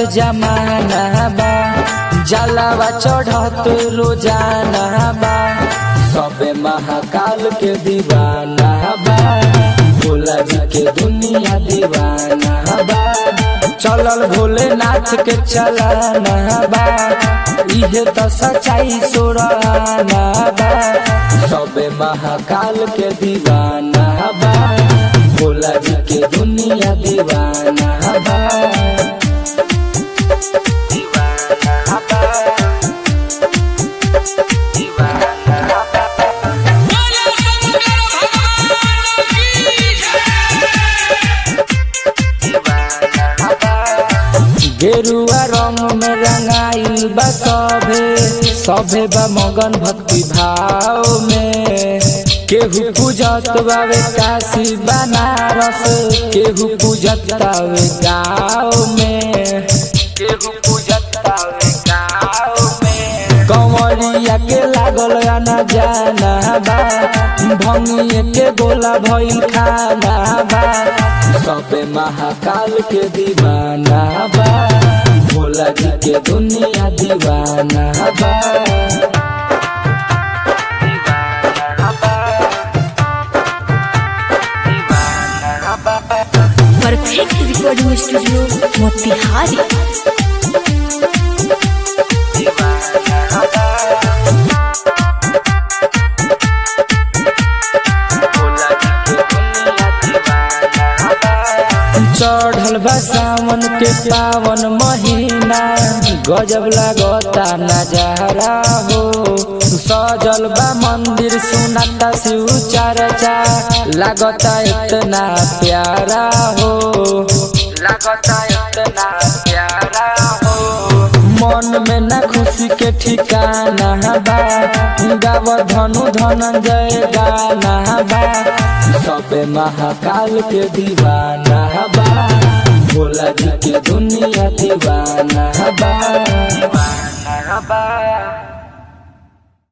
जमाना बा जलावा चढ़त रोजाना बा सबे महाकाल के दीवाना बा भोला जी के दुनिया दीवाना बा चलल भोलेनाथ के चलाना बा इहे तो सच्चाई सोराना बा सबे महाकाल के दीवाना बा भोला जी के दुनिया दीवाना बा दीवाना बा दीवाना बा बोलो शंकर भगवान की जय गेरुआ रंग में रंगाइल बा सभे सभे बा मगन भक्ति भाव में केहू पूजत बावे काशी बनारस केहू पूजत बावे गाँव में केहू पूजत बावे गाँव में कंवरिया के लागल आना जाना बा भंगिए के गोला भइल खाना बा सबे महाकाल के दीवाना बा भोला जी के दुनिया दीवाना बा दीवाना बा दीवाना बा परफेक्ट रिकॉर्डिंग स्टूडियो मोतिहारी चढ़ल बा सावन के पावन महीना गजब लागता नजारा हो सजल बा मंदिर सुनाता शिव चर्चा लागता इतना प्यारा हो लागता इतना प्यारा हो मन में ना खुशी के ठिकाना बा गाव धनु धनंजय गाना बा सबे महाकाल के दीवाना बा भोला जी के दुनिया दीवाना बा दीवाना बा